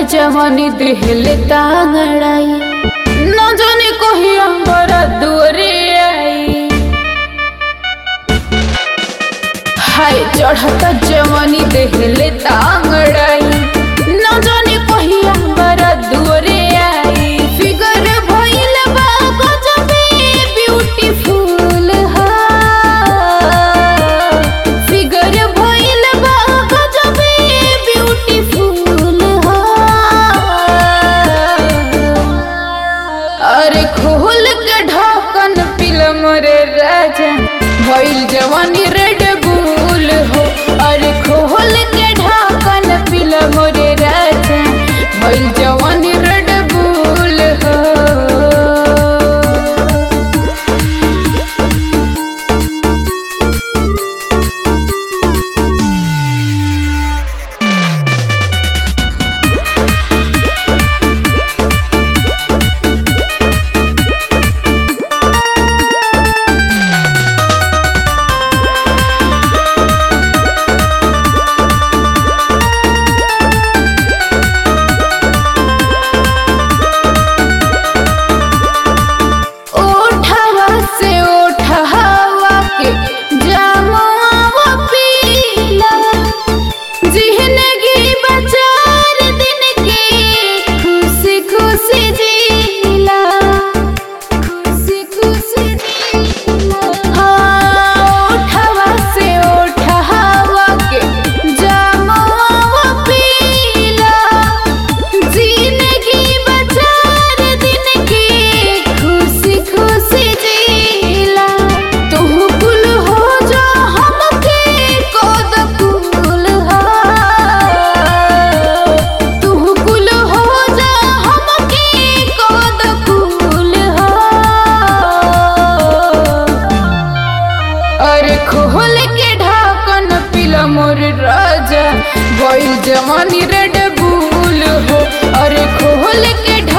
जवानी दिहले तांगड़ाई न जाने कहिया बड़ा दूरे आई हाय चढ़ता जवानी दिहले तांगड़ाई न जाने कहिया बड़ा दूरे आई फिगर भइल बा गजबे ब्यूटीफुल हा फिगर भइल बा गजबे ब्यूटीफुल हा अरे खोल के ढक्कन पिल मोरे राजा भइल जवानी रेड बुल हो अरे खोल के ढक्कन पिल मोरे राजा भइल जवानी रेड बुल हो ओठवा से ओठवा के जमुआ पीला जिंदगी बचार दिन के खुशी खुशी जीला खुशी खुशी जीला हाँ ओठवा से ओठवा के जमुआ पीला जिंदगी बचार दिन के खुशी खुशी जीला तू कुल हो जा हमके कद कुल हा तू कुल हो जा हमके कद कुल हा अरे खोल के ढाकन पिला मोर राजा भइल जवानी रेड बुल हो अरे खोल के ढा